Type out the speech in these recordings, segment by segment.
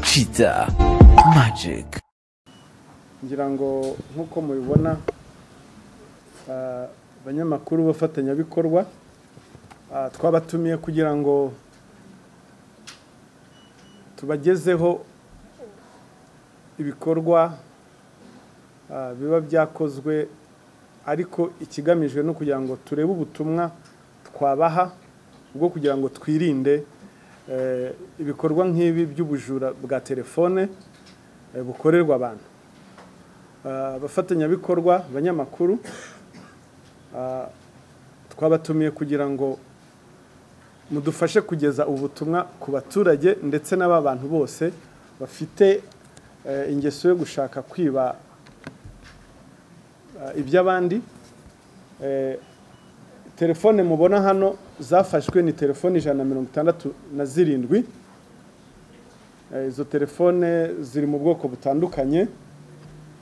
kiza magic ngira ngo nk'uko mubibona abanyamakuru b'abafatanyabikorwa twabatumiye kugira ngo tubagezeho ibikorwa biba byakozwe ariko ikigamijwe no kugira ngo turebe ubutumwa twabaha bwo kugira ngo twirinde ibikorwa nk'ibi by'ubujura bwa telefone bukorerwa abantu abafatanyabikorwa abanyamakuru twabatumiye kugira ngo mudufashe kugeza ubutumwa ku baturage ndetse n'aba bantu bose bafite ingeso yo gushaka kwiba iby'abandi telefone mubona hano zafashwe ni telefone ijana na mirongo itandatu na zirindwi izo telefone ziri mu bwoko butandukanye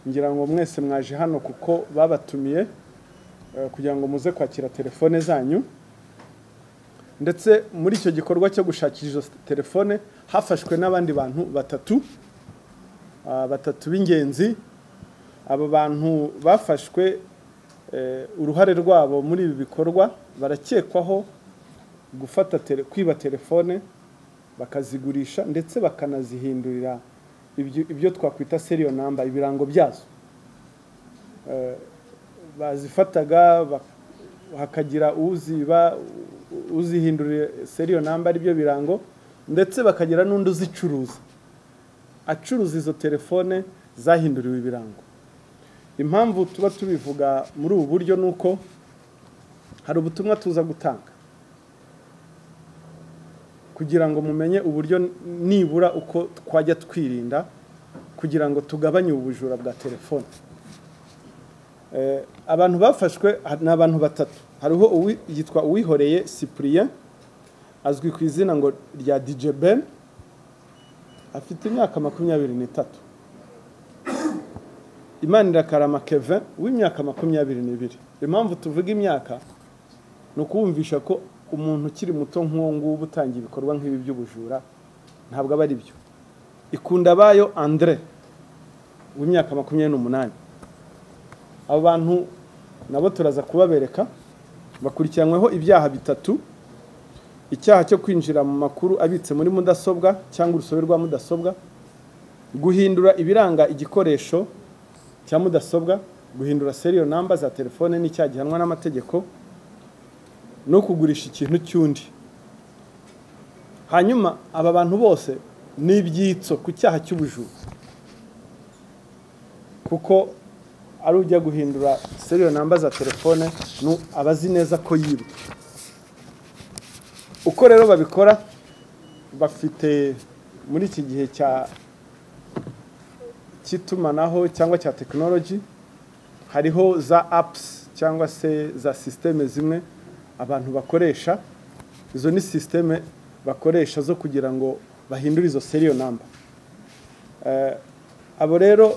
ngira ngo mwese mwaje hano kuko babatumiye kugira ngo muze kwakira telefone zanyu ndetse muri icyo gikorwa cyo gushakira izo telefone hafashwe n'abandi bantu batatu batatu b'ingenzi aba bantu bafashwe uruhare rwabo muri ibi bikorwa barakekwaho gufata kwiba telefone bakazigurisha ndetse bakanazihindurira ibyo twakwita seriyo namba ibirango byazo bazifataga hakagira uziba uzihindurira seriyo namba aribyo birango ndetse bakagira n'undi uzicuruza acuruza izo telefone zahinduriwe ibirango impamvu tuba tubivuga muri ubu buryo ni uko hari ubutumwa tuza gutanga kugira ngo mumenye uburyo nibura uko twajya twirinda kugira ngo tugabanye ubujura bwa telefone abantu bafashwe ni abantu batatu hariho yitwa uwihoreye cyprien azwi ku izina ngo rya ben afite imyaka makumyabiri n'itatu imana irakarama keve w'imyaka makumyabiri n'ibiri impamvu tuvuga imyaka ni ukuwumvisha ko umuntu ukiri muto nk'uwo nguwo utangiye ibikorwa nk'ibi by'ubujura ntabwo aba ari byo ikunda bayo andre w'imyaka makumyabiri n'umunani abo bantu nabo turaza kubabereka bakurikiranyweho ibyaha bitatu icyaha cyo kwinjira mu makuru abitse muri mudasobwa cyangwa urusobe rwa mudasobwa guhindura ibiranga igikoresho cya mudasobwa guhindura seriyo namba za telefone n'icyaha gihanwa n'amategeko no kugurisha ikintu cy'undi hanyuma aba bantu bose ni ibyitso ku cyaha cy'ubujura kuko ari ujya guhindura seriyo namba za telefone aba azi neza ko yibwe uko rero babikora bafite muri iki gihe cy'itumanaho cyangwa cya tekinoloji hariho za apusi cyangwa se za sisiteme zimwe abantu bakoresha izo ni sisiteme bakoresha zo kugira ngo bahindure izo seriyo namba abo rero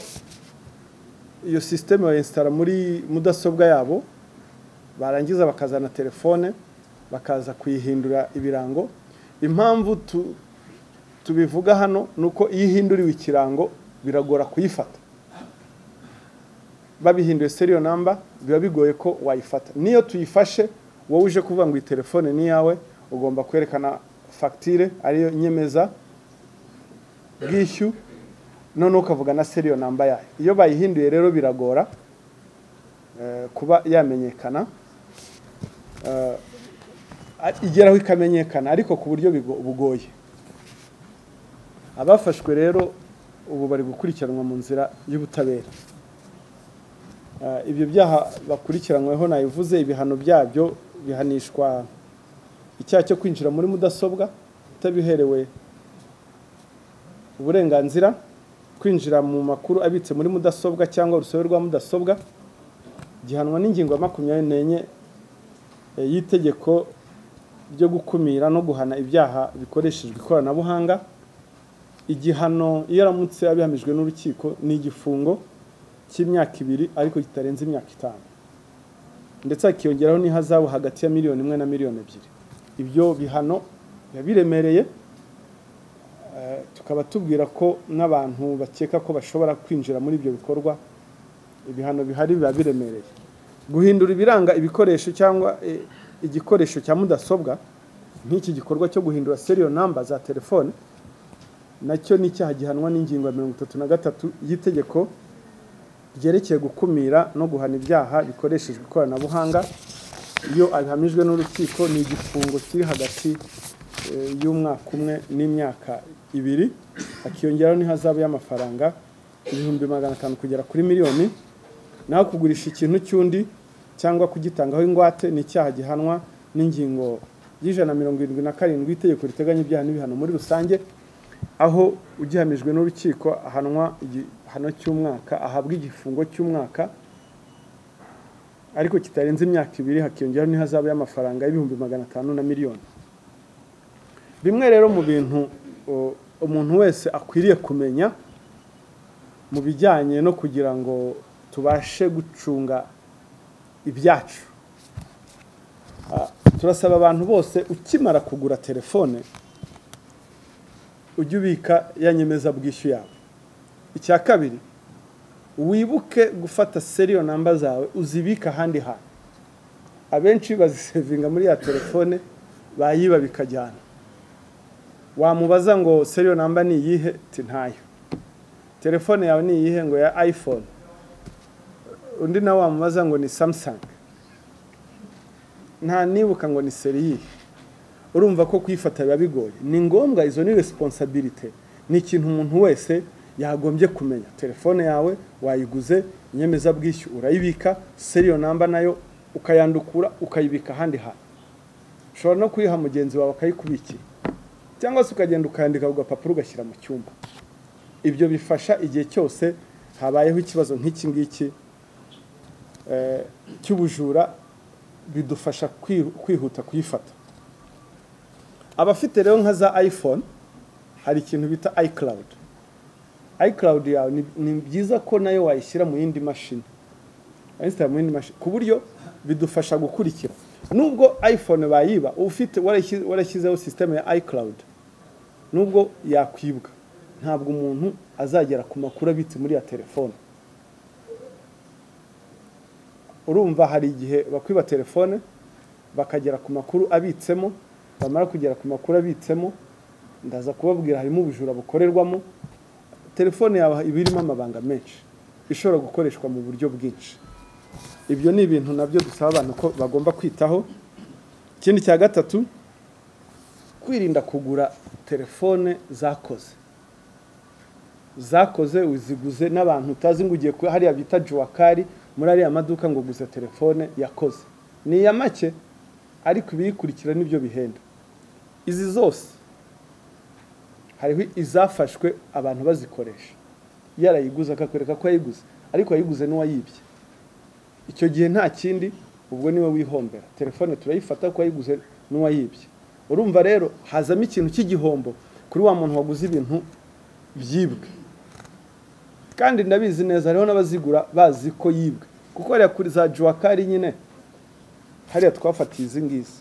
iyo sisiteme bayisitara muri mudasobwa yabo barangiza bakazana telefone bakaza kuyihindura ibirango impamvu tubivuga hano ni uko iyo ihinduriwe ikirango biragora kuyifata babihinduye seriyo namba biba bigoye ko wayifata niyo tuyifashe wowe uje kuvuga ngo iyi telefone ni iyawe ugomba kwerekana fagitire ariyo nyemeza bwishyu noneho ukavuga na seriyo namba yayo iyo bayihinduye rero biragora kuba yamenyekana igeraho ikamenyekana ariko ku buryo bugoye abafashwe rero ubu bari gukurikiranwa mu nzira y'ubutabera ibyo byaha bakurikiranyweho nabivuze ibihano byabyo bihanishwa icyaha cyo kwinjira muri mudasobwa utabiherewe uburenganzira kwinjira mu makuru abitse muri mudasobwa cyangwa urusobe rwa mudasobwa gihanwa n'ingingo ya makumyabiri n'enye y'itegeko ryo gukumira no guhana ibyaha bikoreshejwe ikoranabuhanga igihano iyo aramutse abihamijwe n'urukiko ni igifungo cy'imyaka ibiri ariko kitarenze imyaka itanu ndetse hakiyongeraho n'ihazabu hagati ya miliyoni imwe na miliyoni ebyiri ibyo bihano biba biremereye tukaba tubwira ko n'abantu bakeka ko bashobora kwinjira muri ibyo bikorwa ibihano bihari biba biremereye guhindura ibiranga ibikoresho cyangwa eh, igikoresho cya mudasobwa nk'iki gikorwa cyo guhindura seriyo namba za telefone nacyo ni icyaha gihanwa n'ingingo ya mirongo itatu na gatatu y'itegeko ryerekeye gukumira no guhana ibyaha bikoreshejwe ikoranabuhanga iyo abihamijwe n'urukiko ni igifungo kiri hagati eh, y'umwaka umwe n'imyaka ibiri hakiyongeraho n'ihazabu y'amafaranga ibihumbi magana atanu kugera kuri miliyoni naho kugurisha ikintu cy'undi cyangwa kugitangaho ingwate ni icyaha gihanwa n'ingingo y'ijana na mirongo irindwi na karindwi itegeko riteganya ibyaha n'ibihano muri rusange aho ugihamijwe n'urukiko ahanwa igihano cy'umwaka ahabwa igifungo cy'umwaka ariko kitarenze imyaka ibiri hakiyongeraho n'ihazabu y'amafaranga y'ibihumbi magana atanu na miliyoni bimwe rero mu bintu o, umuntu wese akwiriye kumenya mu bijyanye no kugira ngo tubashe gucunga ibyacu Ah, turasaba abantu bose ukimara kugura telefone ujye ubika ya nyemezabwishyu yawe icya kabiri wibuke gufata seriyo namba zawe uzibike ahandi hantu abenshi bazisevinga muri ya telefone bayiba bikajyana wamubaza ngo seriyo namba ni iyihe ti ntayo telefone yawe ni iyihe ngo ya iphone undi nawe wamubaza ngo ni samsung nta nibuka ngo ni seriye urumva ko kuyifata biba bigoye ni ngombwa izo ni resiponsabirite ni ikintu umuntu wese yagombye kumenya telefone yawe wayiguze inyemezabwishyu urayibika seriyo namba nayo ukayandukura ukayibika ahandi hantu ushobora no kuyiha mugenzi wawe akayikubikira cyangwa se ukagenda ukayandika ku gapapuro ugashyira mu cyumba ibyo bifasha igihe cyose habayeho ikibazo nk'iki ngiki eh, cy'ubujura bidufasha kwi- kwihuta kuyifata abafite rero nka za iphone hari ikintu bita icloud icloud yawe ni- ni byiza ko nayo wayishyira mu yindi mashini wayishyira mu yindi mashini ku buryo bidufasha gukurikira nubwo iphone bayiba ufite warashyi- warashyizeho sisiteme ya icloud nubwo yakwibwa ntabwo umuntu azagera ku makuru abitse muri ya telefone urumva hari igihe bakwiba telefone bakagera ku makuru abitsemo bamara kugera ku makuru abitsemo ndaza kubabwira harimo ubujura bukorerwamo telefone yawe iba irimo amabanga menshi ishobora gukoreshwa mu buryo bwinshi ibyo ni ibintu nabyo dusaba abantu ko bagomba kwitaho ikindi cya gatatu kwirinda kugura telefone zakoze zakoze uziguze n'abantu utazi ngo ugiye kuba hariya bita juwakari muri ariya maduka ngo guza telefone yakoze ni iya make ariko ibiyikurikira nibyo bihenda izi zose hariho izafashwe abantu bazikoresha yarayiguze akakwereka ko yayiguze ariko yayiguze n'uwayibye icyo gihe nta kindi ubwo niwe wihombera telefone turayifata ko yayiguze n'uwayibye urumva rero hazamo ikintu cy'igihombo kuri wa muntu waguze ibintu byibwe kandi ndabizi neza hariho n'abazigura bazi ko yibwe kuko hariya kuri za juwakari nyine hariya twafatiye izi ngizi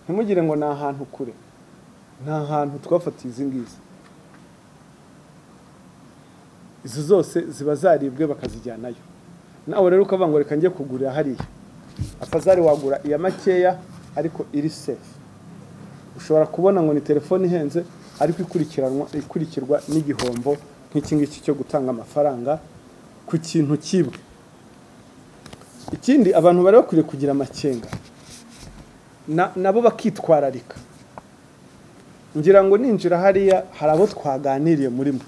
ntimugire ngo ni ahantu kure ni ahantu twafatiye izi ngizi izi zose ziba zaribwe bakazijyanayo nawe rero ukavuga ngo reka njye kugurira hariya apazari wagura iya makeya ariko iri sefu ushobora kubona ngo ni telefone ihenze ariko ikurikiranwa ikurikirwa n'igihombo nk'iki ngiki cyo gutanga amafaranga ku kintu kibwe ikindi abantu bari bakwiriye kugira amakenga na- nabo bakitwararika ngira ngo ninjira hariya hari abo twaganiriye muri mwe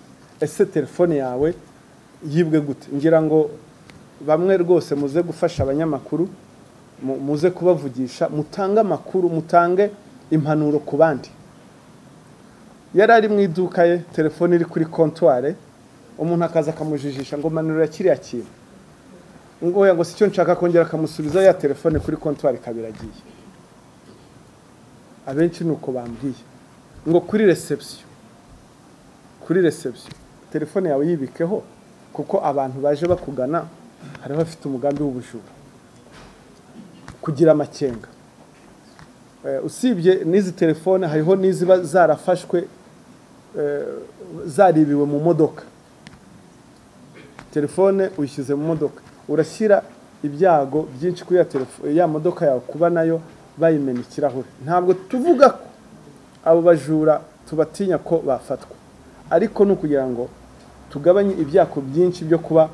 ese telefone yawe yibwe gute ngira ngo bamwe rwose muze gufasha abanyamakuru mu- muze kubavugisha mutange amakuru mutange impanuro ku bandi yari ari mu iduka ye telefone iri kuri kontware umuntu akaza akamujijisha ngo manurira kiriya kintu ngo oya ngo si cyo nshaka kongera akamusubiza ya telefone kuri kontwari kabiragiye abenshi ni uko bambwiye ngo kuri reception kuri reception telefone yawe yibikeho kuko abantu baje bakugana hari abafite umugambi w'ubujura kugira amakenga Eh, usibye n'izi telefone hariho n'iziba zarafashwe eh, zaribiwe mu modoka telefone uyishyize mu modoka urashyira ibyago byinshi kuri ya telefone ya modoka yawe kuba nayo bayimena ikirahure ntabwo tuvuga ko abo bajura tubatinya ko bafatwa ariko ni ukugira ngo tugabanye ibyago byinshi byo kuba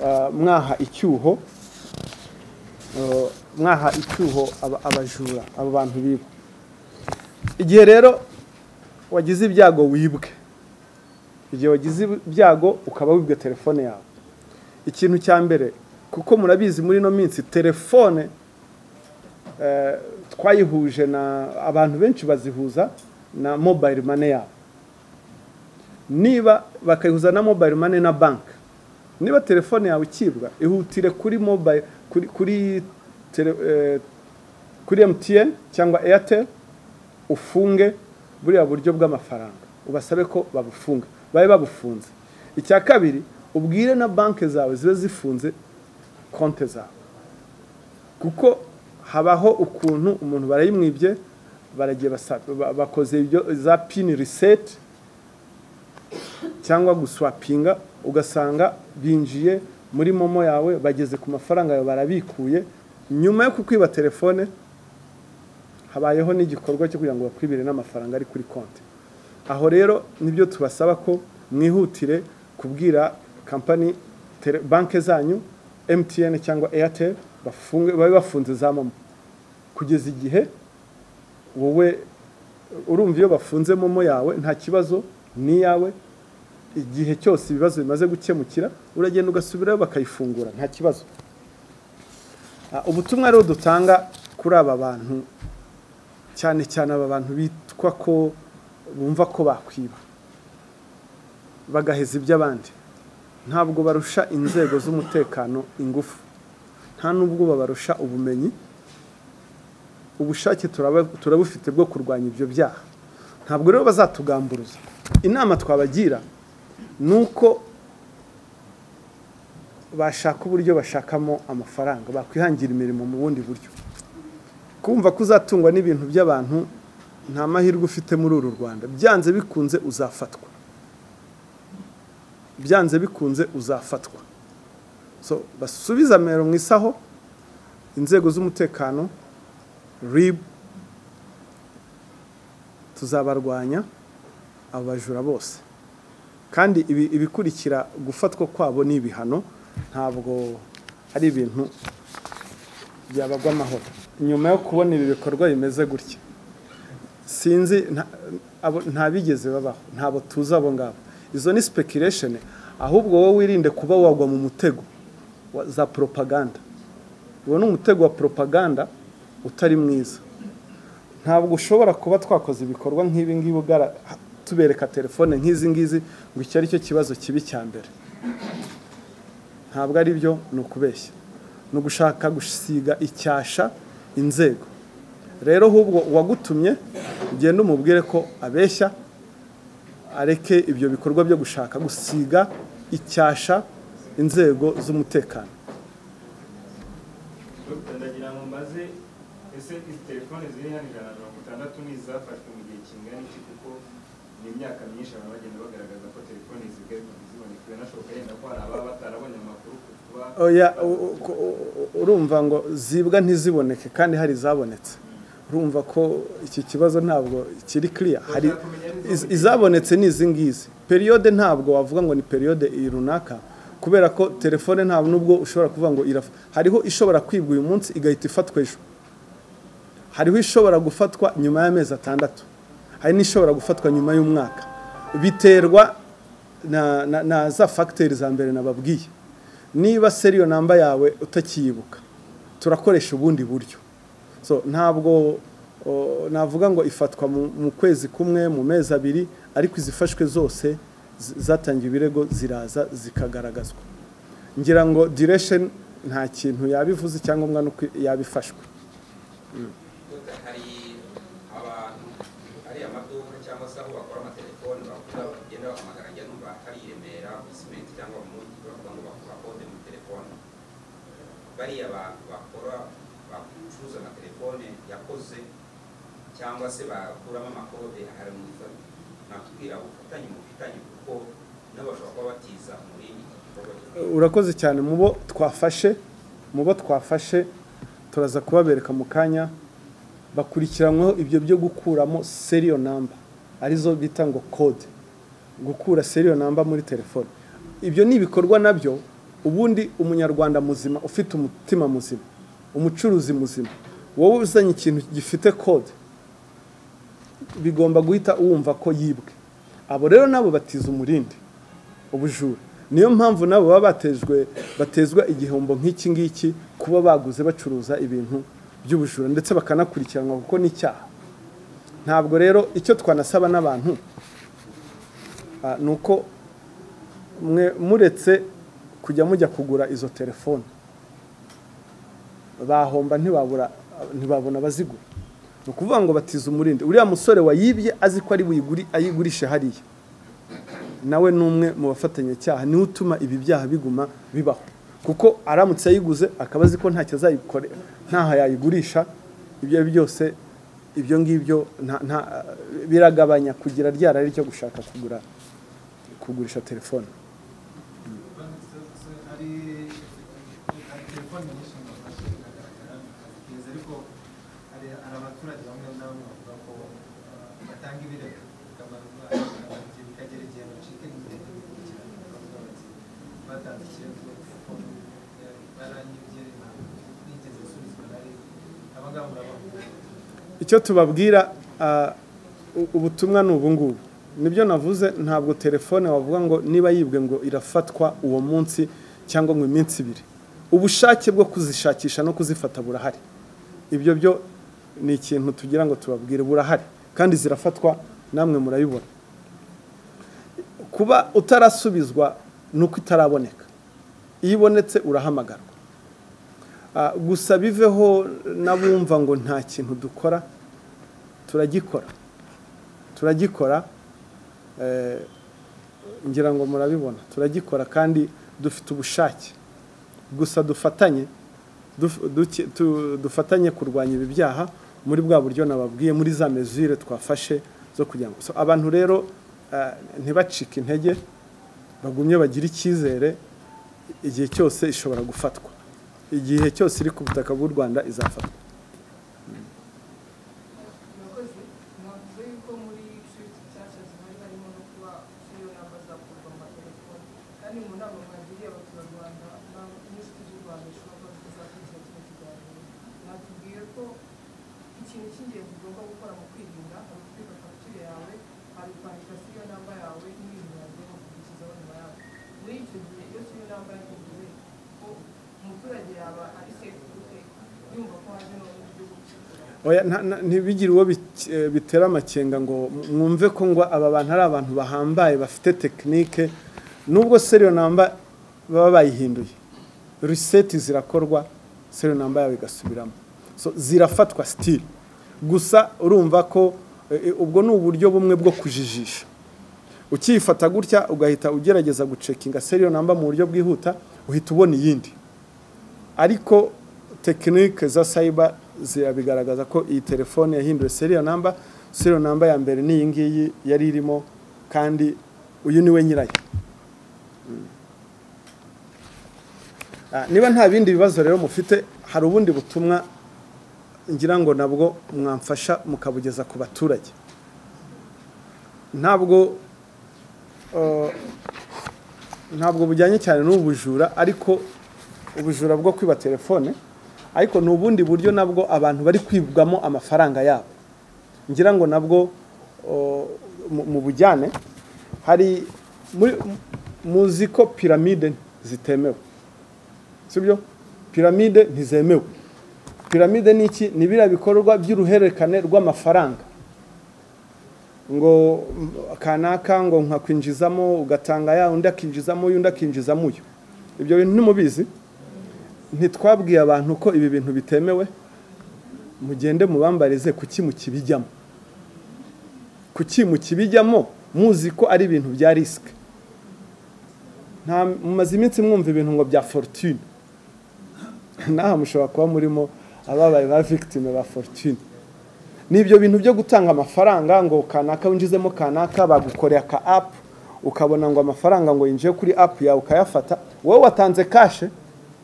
ah, mwaha icyuho eh, mwaha icyuho aba- abajura abo bantu biba igihe rero wagize ibyago wibwe igihe wagize ibyago ukaba wibwe telefone yawe ikintu cya mbere kuko murabizi muri ino minsi telefone eh, twayihuje na abantu benshi bazihuza na mobile money yabo niba bakayihuza na mobile money na banki niba telefone yawe ikibwa ihutire kuri mobile kuri kuri tele- eh, kuri MTN cyangwa Airtel ufunge buriya buryo bw'amafaranga ubasabe ko babufunga babe babufunze icya kabiri ubwire na banki zawe zibe zifunze konti zawe kuko habaho ukuntu umuntu barayimwibye baragiye basa- ba- bakoze ibyo za pini riseti cyangwa guswapinga ugasanga binjiye muri momo yawe bageze ku mafaranga yawe barabikuye nyuma yo kukwiba telefone habayeho n'igikorwa cyo kugira ngo bakwibire n'amafaranga ari kuri konti aho rero nibyo tubasaba ko mwihutire kubwira kampani tele- banki zanyu MTN cyangwa Airtel bafunge babe bafunze za momo kugeza igihe wowe urumva iyo bafunze momo yawe nta kibazo ni iyawe igihe cyose ibibazo bimaze gukemukira uragenda ugasubirayo bakayifungura nta kibazo Ah, ubutumwa rero dutanga kuri aba bantu cyane cyane aba bantu bitwa ko bumva ko bakwiba bagaheza iby'abandi ntabwo barusha inzego z'umutekano ingufu nta n'ubwo babarusha ubumenyi ubushake turaba- turabufite bwo kurwanya ibyo byaha ntabwo rero bazatugamburuza inama twabagira ni uko bashaka uburyo bashakamo amafaranga bakwihangira imirimo mu bundi buryo kumva ko uzatungwa n'ibintu by'abantu nta mahirwe ufite muri uru rwanda byanze bikunze uzafatwa byanze bikunze uzafatwa so basubize amero mu isaho inzego z'umutekano rib tuzabarwanya abo bajura bose kandi ibi- ibikurikira gufatwa kwabo ni ibihano ntabwo ari ibintu byabagwa amahoro nyuma yo kubona ibi bikorwa bimeze gutya sinzi nta- abo- ntabigeze babaho ntabwo tuzi abo ngabo izo ni speculation ahubwo wowe wirinde kuba wagwa mu mutego wa- za propaganda uwo ni umutego wa propaganda utari mwiza ntabwo ushobora kuba twakoze ibikorwa nk'ibi ngibi ugara tubereka telefone nk'izi ngizi ngo icyo ari cyo kibazo kibi cya mbere ntabwo ari byo ni ukubeshya ni ugushaka gusiga icyasha inzego rero ahubwo uwagutumye ugenda umubwire ko abeshya areke ibyo bikorwa byo gushaka gusiga icyasha inzego z'umutekano Dr. ndagira ngo mbaze ese izi telefone ziri hano ijana na mirongo itandatu ni izafashwe mu gihe kingana iki kuko ni imyaka myinshi abantu bagenda bagaragaza ko telefone zigaruka ziboneka binashoboka yenda ko hari ababa batarabonye amakuru ku kuba Oya, u- u- ko- u- u- urumva ngo zibwa ntiziboneke kandi hari zabonetse urumva ko iki kibazo ntabwo kiri kiriya hari iz- izabonetse ni izi ngizi periyode ntabwo wavuga ngo ni periyode iyi runaka kubera ko telefone nta nubwo ushobora kuvuga ngo irafa hariho ishobora kwibwa uyu munsi igahita ifatwa ejo hariho ishobora gufatwa nyuma y'amezi atandatu hari n'ishobora gufatwa nyuma y'umwaka biterwa na, na, na za fagiteri za mbere nababwiye niba seriyo namba yawe utakiyibuka turakoresha ubundi buryo so ntabwo o, navuga ngo ifatwa mu, mu kwezi kumwe mu mezi abiri ariko izifashwe zose z- zatangiye ibirego ziraza zikagaragazwa ngira ngo diresheni nta kintu yabivuze icyangombwa ni uko yabifashwe Dr. hari abantu hari amaduka cyangwa se aho bakora amatelefoni bavuga bagenda bahamagara njya numva hari i Remera ku simenti cyangwa mu mujyi bavuga ngo bakode mu telefoni bariya abantu bakora bacuruza amatelefone yakoze cyangwa se bakuramo amakode hari mu ifa- nakubwira ubufatanye mu bufitanye kuko nabo bashobora kuba batiza umurindi iki gikorwa cyo urakoze cyane mu bo twafashe mu bo twafashe turaza kubabereka mu kanya bakurikiranyweho ibyo byo gukuramo seriyo namba arizo bita ngo kode gukura seriyo namba muri telefone ibyo ni ibikorwa nabyo ubundi umunyarwanda muzima ufite umutima muzima umucuruzi muzima wowe uzanye ikintu gifite kode bigomba guhita wumva ko yibwe abo rero nabo batiza umurindi ubujura niyo mpamvu nabo baba batejwe batezwa igihombo nk'iki ngiki kuba baguze bacuruza ibintu by'ubujura ndetse bakanakurikiranwa kuko ni icyaha ntabwo rero icyo twanasaba n'abantu ah, ni uko mwe muretse kujya mujya kugura izo telefone bahomba ntibabura ntibabona abazigura ni ukuvuga ngo batize umurindi uriya musore wayibye azi ko ari buyiguri ayigurishe hariya nawe ni umwe mu bafatanyacyaha niwe utuma ibi byaha biguma bibaho kuko aramutse ayiguze akaba azi ko ntacyo azayikore ntaho yayigurisha ibyo ari byo byose ibyo ngibyo nta- nta- biragabanya kugira ryarari ryo gushaka kugura kugurisha telefone hari hari telefoni nyinshi mu Rwanda ziragaragara ziteza ariko hari hari abaturage bamwe na bamwe bavuga ko ah, batanga ibirego akamaro kabyo bikagera igihe bacika n'ibirenge bikurikirana bakavuga bati batanze ikirego telefoni eh, baranyibye ntabwo nigeze nsubizwa nari abangaba murabona icyo tubabwira ah, u- ubutumwa ni ubu ngubu nibyo navuze ntabwo telefone wavuga ngo niba yibwe ngo irafatwa uwo munsi cyangwa ngo iminsi ibiri ubushake bwo kuzishakisha no kuzifata burahari ibyo byo ni ikintu tugira ngo tubabwire burahari kandi zirafatwa namwe murabibona kuba utarasubizwa ni uko itaraboneka iyo ibonetse urahamagarwa Ah, gusa biveho n'abumva ngo nta kintu dukora turagikora turagikora eh, ngira ngo murabibona turagikora kandi dufite ubushake gusa dufatanye duf- duke- tu- dufatanye kurwanya ibi byaha muri bwa buryo nababwiye muri za mesure twafashe zo kugira ngo so, abantu rero eh, ntibacike intege bagumye bagire icyizere igihe cyose ishobora gufatwa igihe cyose iri ku butaka bw'u rwanda izafatwa murakoze navuze yuko muri shifiti nshyashya zihari harimo no kuba iyo namba zakurwa mu matelefoni kandi mu nama mwagiriye abaturarwanda na- n'inshuti z'u rwanda ishobora kuba zizakurikira kino kiganiro mwatubwiye ko ikintu cy'ingenzi ugomba gukora mu kwirinda hari ukubika fagitire yawe hari kwandika siyo namba yawe n'ibintu yagomba kugurikizaho nyuma yawe muri icyo gihe iyo siyo namba yahinduwe ko umuturage yaba ari sefu yumva ko haje n'uburyo bwo gucukura oya nta- nta- ntibigire uwo bik- eh, bitera amakenga ngo mwumve ko ngo aba bantu ari abantu bahambaye bafite tekinike nubwo seriyo namba baba bayihinduye riseti zirakorwa seriyo namba yawe igasubiramo so zirafatwa sitiri gusa urumva ko eh, eh, ubwo ni uburyo bumwe bwo kujijisha ukiyifata gutya ugahita ugerageza gucekinga seriyo namba mu buryo bwihuta uhita ubona iyindi ariko tekinike za sayiba zirabigaragaza ko iyi telefone yahinduwe seriyo namba seriyo namba ya mbere ni iyi ngiyi yari irimo kandi uyu niwe nyirayo Mm. Ah, niba nta bindi bibazo rero mufite hari ubundi butumwa ngira ngo nabwo mwamfasha mukabugeza ku baturage ntabwo eh, ntabwo bujyanye cyane n'ubu bujura ariko ubujura bwo kwiba telefone ariko ni ubundi buryo nabwo abantu bari kwibwamo amafaranga yabo ngira ngo nabwo o, mu- mu bujyane hari muri- mu- muzi ko piramide zitemewe sibyo piramide ntizemewe piramide ni iki ni biriya bikorwa by'uruhererekane rw'amafaranga ngo mm, kanaka ngo nkakwinjizamo ugatanga ya undi akinjizamo uyu undi akinjizamo uyu ibyo bintu ntimubizi ntitwabwiye abantu ko ibi bintu bitemewe mugende mubambarize kuki mukibijyamo kuki mukibijyamo muzi ko ari ibintu bya risike nta mumaze iminsi mwumva ibintu ngo bya fortune naha mushobora kuba murimo ababaye ba victime ba fortune ni ibyo bintu byo gutanga amafaranga ngo kanaka winjizemo kanaka bagukoreye aka apu ukabona ngo amafaranga ngo yinjiye kuri apu yawe ukayafata wowe watanze kashe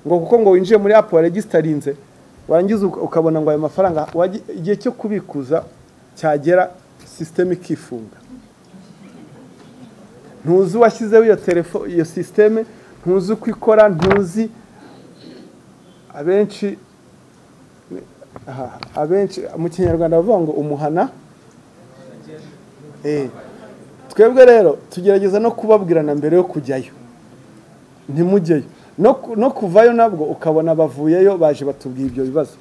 ngo kuko ngo winjiye muri apu waregisterinze warangiza uka- ukabona ngo ayo mafaranga wagi- igihe cyo kubikuza cyagera sisiteme ikifunga ntuzi uwashyizeho iyo telefo iyo sisiteme ntuzi uko ikora ntuzi abenshi aha, abenshi mu kinyarwanda bavuga ngo umuhana Eh, twebwe rero tugerageza no kubabwirana mbere yo kujyayo ntimujyeyo no ku- no kuvayo nabwo ukabona bavuyeyo baje batubwiye ibyo bibazo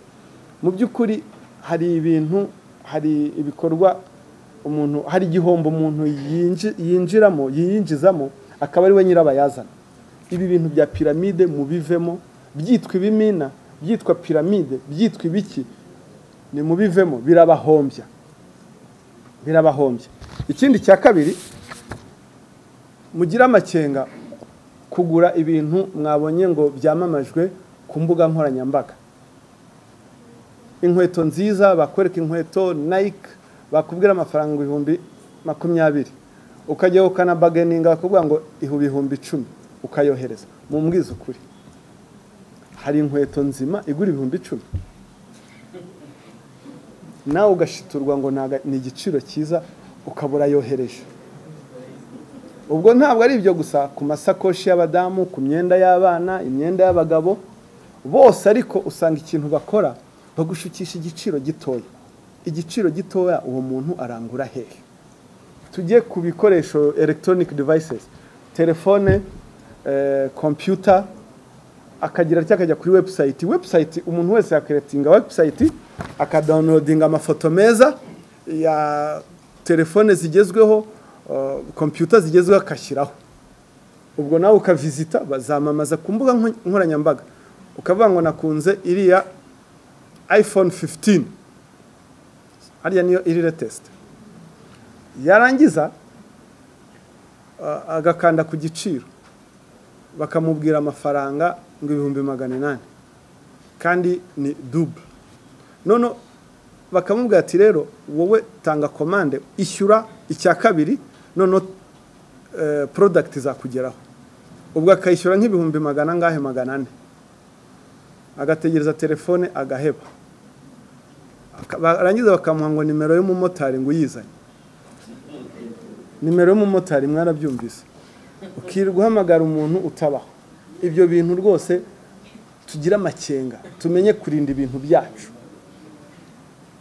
mu by'ukuri hari ibintu hari ibikorwa umuntu hari igihombo umuntu yinji- yinjiramo yiyinjizamo akaba ari we nyirabayazana ibi bintu bya piramide mubivemo byitwa ibimina byitwa piramide byitwa ibiki ni mubivemo birabahombya birabahombya ikindi cya kabiri mugire amakenga kugura ibintu mwabonye ngo byamamajwe ku mbuga nkoranyambaga inkweto nziza bakwereka inkweto nike bakubwira amafaranga ibihumbi makumyabiri ukajya ukanabaganinga bakubwira ngo ihu ibihumbi icumi ukayohereza mu mbwiza ukuri hari inkweto nzima igura ibihumbi icumi nawe ugashiturwa ngo naga- ni igiciro cyiza ukabura yohereje ubwo ntabwo ari ibyo gusa ku masakoshi y'abadamu ku myenda y'abana imyenda y'abagabo bose ariko usanga ikintu bakora bagushukisha igiciro gitoya igiciro gitoya uwo muntu arangura hehe tujye ku bikoresho electronic devices telefone eh, computer akagira atya akajya kuri website website umuntu wese yakeretinga website akadownloadinga amafoto meza ya telefone zigezweho uh, computer zigezweho akashyiraho ubwo nawe ukavisita bazamamaza ku mbuga nko- nkoranyambaga ukavuga ngo nakunze iriya iphone 15 hariya niyo iri latest yarangiza a- agakanda ku giciro bakamubwira amafaranga ngo ibihumbi magana inani kandi ni dube none bakamubwira ati rero wowe tanga komande ishyura icya kabiri noneho eh, product izakugeraho ubwo akayishyura nk'ibihumbi magana angahe magana ane agategereza telefone agaheba Aka- barangiza bakamuha ngo nimero y'umumotari ngo uyizanye nimero y'umumotari mwarabyumvise ukirirwa uhamagara umuntu utabaho ibyo bintu rwose tugire amakenga tumenye kurinda ibintu byacu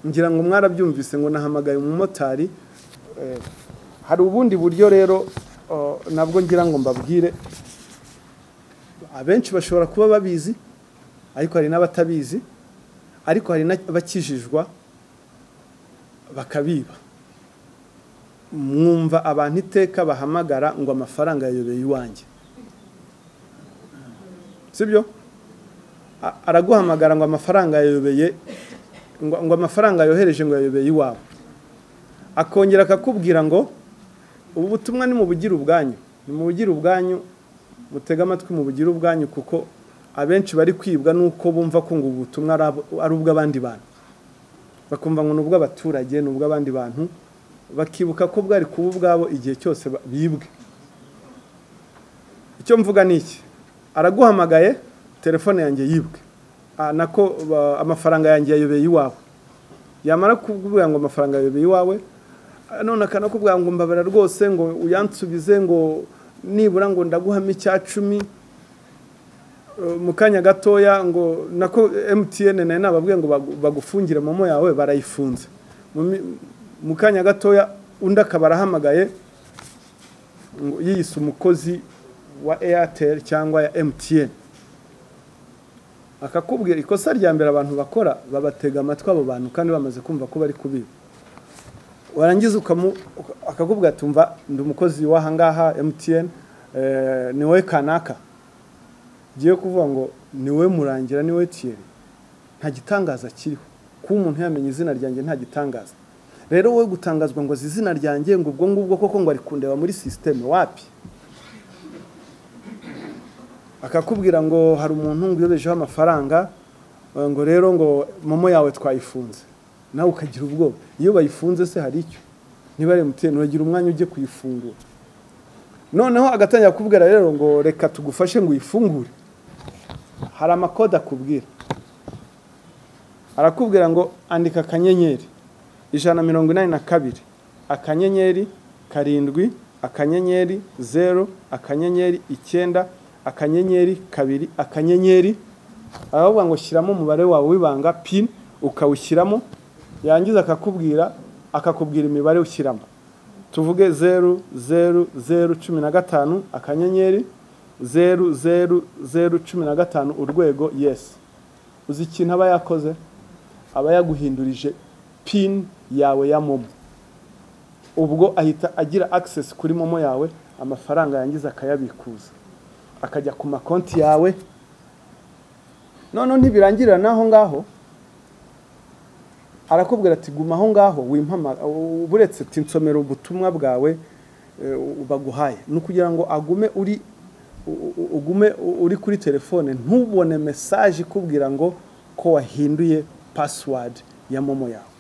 ngira ngo mwarabyumvise ngo nahamagaye umumotari eh, hari ubundi buryo rero oh, nabwo ngira ngo mbabwire abenshi bashobora kuba babizi ariko hari n'abatabizi ariko hari n'abakijijwa bakabiba mwumva abantu iteka bahamagara ngo amafaranga yayobeye iwanjye sibyo A- araguhamagara ngo amafaranga yayobeye ngo ngo amafaranga yohereje ngo yayobeye iwawe akongera akakubwira ngo ubu butumwa ni mu bugira ubwanyu ni mu bugira ubwanyu mutege amatwi mu bugira ubwanyu kuko abenshi bari kwibwa n'uko bumva ko ngo ubu butumwa ari abo- ari ubw'abandi bantu bakumva ngo ni ubw'abaturage ni ubw'abandi bantu bakibuka ko bwari kuba ubwabo igihe cyose ba- bibwe icyo mvuga ni iki araguhamagaye telefone yanjye yibwe Ah, nako ba- amafaranga yanjye yayobeye iwawe yamara kuvuga ngo amafaranga yayobeye iwawe ah, none akanakubwira ngo mbabara rwose ngo uyansubize ngo nibura ngo ndaguhame icya cumi Eh, mu kanya gatoya ngo nako MTN nayo nababwiye ngo bagu- bagufungire momo yawe barayifunze Mu mi- mu kanya gatoya undi akaba arahamagaye ngo yiyise umukozi wa Airtel cyangwa ya MTN akakubwira ikosa rya mbere abantu bakora babatega amatwi abo bantu kandi bamaze kumva ko bari kubiba warangiza ukamu- uka- akakubwira ati umva ndi umukozi w'ahangaha MTN eh, ni wowe kanaka ngiye kuvuga ngo ni wowe murangira ni wowe tiyeri nta gitangaza kiriho kuba umuntu yamenya izina ryanjye nta gitangaza rero wowe gutangazwa ngo azi izina ryanjye ngo ubwo ngubwo koko ngo ari kundeba muri sisiteme wapi akakubwira ngo hari umuntu ngo uyobejeho amafaranga eh, ngo rero ngo momo yawe twayifunze nawe ukagira ubwoba iyo bayifunze se hari icyo niba ari emutiyeni uragira umwanya ujye kuyifungura noneho agatangira kubwira rero ngo reka tugufashe ngo uyifungure hari amakode akubwira arakubwira ngo andika akanyenyeri ijana na mirongo inani na kabiri akanyenyeri karindwi akanyenyeri zeru akanyenyeri icyenda akanyenyeri kabiri akanyenyeri aravuga ngo shyiramo umubare wawe w'ibanga pini ukawushyiramo yangiza akakubwira akakubwira imibare ushyiramo tuvuge zeru zeru zeru cumi na gatanu akanyenyeri zeru zeru zeru cumi na gatanu urwego yesi uzi ikintu aba yakoze aba yaguhindurije pini yawe ya momo ubwo ahita agira akisesi kuri momo yawe amafaranga yangiza akayabikuza akajya ku makonti yawe noneho ntibirangirira n'aho ngaho arakubwira ati guma aho ngaho wimpama buretse ati nsomera ubutumwa bwawe eh, baguhaye ni ukugira ngo agume uri u- u- ugume u- uri kuri telefone ntubone mesaje ikubwira ngo ko wahinduye pasiwadi ya momo yawe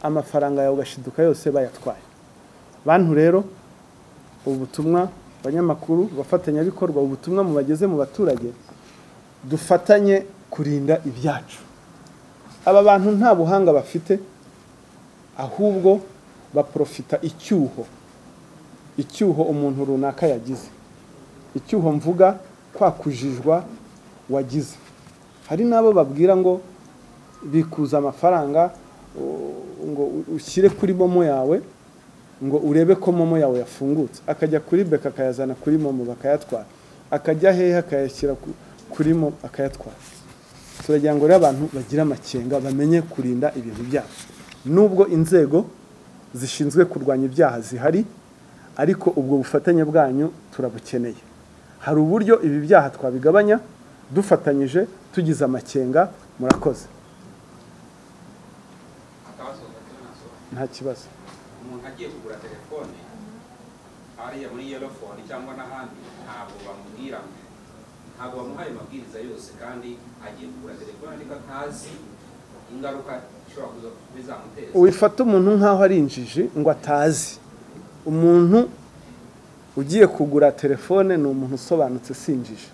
amafaranga yawe ugashiduka yose bayatwaye bantu rero ubu butumwa abanyamakuru abafatanyabikorwa ubu butumwa mubageze mu baturage dufatanye kurinda ibyacu aba bantu nta buhanga bafite ahubwo baprofita icyuho icyuho umuntu runaka yagize icyuho mvuga kwa kujijwa wagize hari n'abo babwira ngo bikuza amafaranga u- ngo u- ushyire kuri momo yawe ngo urebe ko momo yawe yafungutse akajya kuri beka akayazana kuri momo bakayatwara akajya hehe akayashyira ku- kuri momo akayatwara turagira ngo rero abantu bagira amakenga bamenye kurinda ibintu byabo nubwo inzego zishinzwe kurwanya ibyaha zihari ariko ubwo bufatanye bwanyu turabukeneye hari uburyo ibi byaha twabigabanya dufatanyije tugize amakenga murakoze akabazo gatari nasobanura nta kibazo umuntu agiye kugura telefone hariya muri yellow phone cyangwa n'ahandi ntabwo bamubwira ntabwo bamuhaye amabwiriza yose kandi agiye kugura telefone ariko atazi ingaruka ishobora kuza bizamuteza wifata umuntu nk'aho ari injiji ngo atazi umuntu ugiye kugura telefone ni umuntu usobanutse si injiji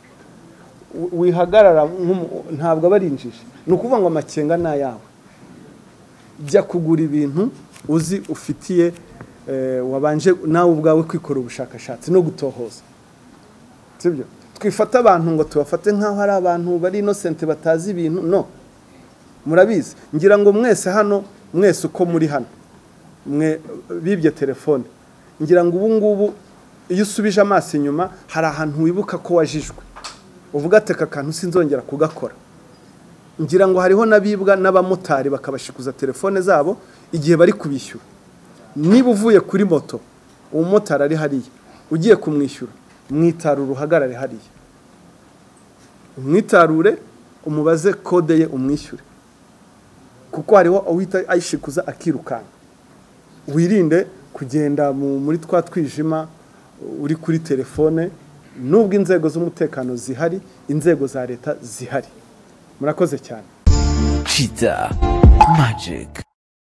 Wi- wihagarara nk'umu- ntabwo aba ari injiji ni ukuvuga ngo amakenga ni ayawe jya kugura ibintu uzi ufitiye eh, wabanje nawe ubwawe kwikora ubushakashatsi no gutohoza sibyo twifata abantu ngo tubafate nk'aho ari abantu bari inosente batazi ibintu no murabizi ngira ngo mwese hano mwese uko muri hano mwe bibye telefone ngira ngo ubu ngubu iyo usubije amaso inyuma hari ahantu wibuka ko wajijwe uvuga ati aka kantu sinzongera kugakora ngira ngo hariho n'abibwa n'abamotari bakabashikuza telefone zabo igihe bari kubishyura niba uvuye kuri moto umumotari ari hariya ugiye kumwishyura mwitarura uhagarare hariya umwitarure umubaze kode ye umwishyure kuko hariho uhita ayishikuza akirukanka wirinde kugenda mu- muri twa twijima uri kuri telefone nubwo inzego z'umutekano zihari inzego za leta zihari murakoze cyane Cheetah Magic.